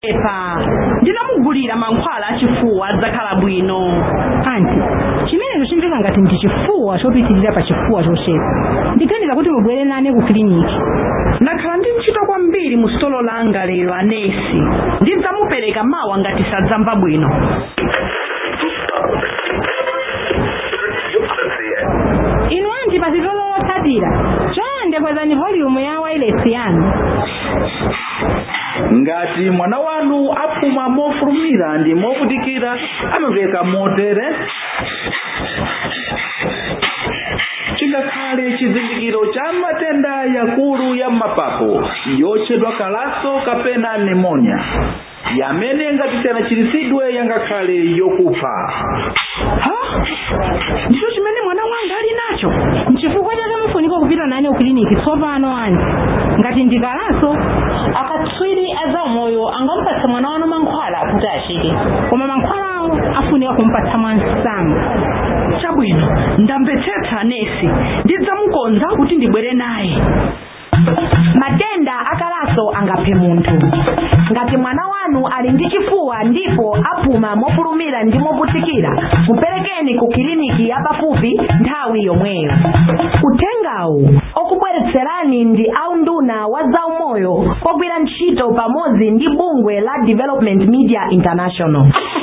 epa ndinamugulira mankhwala achifuwa adzakhala bwino anti chimenecho chimveka ngati ndi chifuwa chopitirira pa chifuwa chochepa ndiganiza kuti mubwere nane ku kiliniki ndakhala ndi ntchito kwambiri mu sitolo langa lero anesi ndidzamupereka mawa ngati sadzamva bwino inu anti pa sitolo lotsatira chonde kwezani volume ya wireless yanu ngati mwana wanu apuma mofulumira ndi movutikira amaveka motere chingakhale chizindikiro cha matenda yakulu ya mapapo yotchedwa kalaso kapena pneumonia yamene ngati sanachiritsidwe yangakhale yokupha ha ndicho chimene mwana wanga ali nacho nchifukwa chake mufunika kupita nane ku kiliniki tsopano anti ngati ndikalaso akatswiri azaumoyo angamupatsa mwana wanu mankhwala kuti achire koma mankhwalawo afunika kumpatsa mwansanga chabwino ndamvetsetsa anesi ndidzamukonza kuti ndibwere naye matenda akalaso angaphe munthu ngati mwana wanu ali ndi chifuwa ndipo apuma mofulumira ndi movutikira muperekeni ku kiliniki yapafupi nthawi yomweyo uthengawu okubweretserani ndi aunduna wa zaumoyo ogwira ntchito pamodzi ndi bungwe la development media international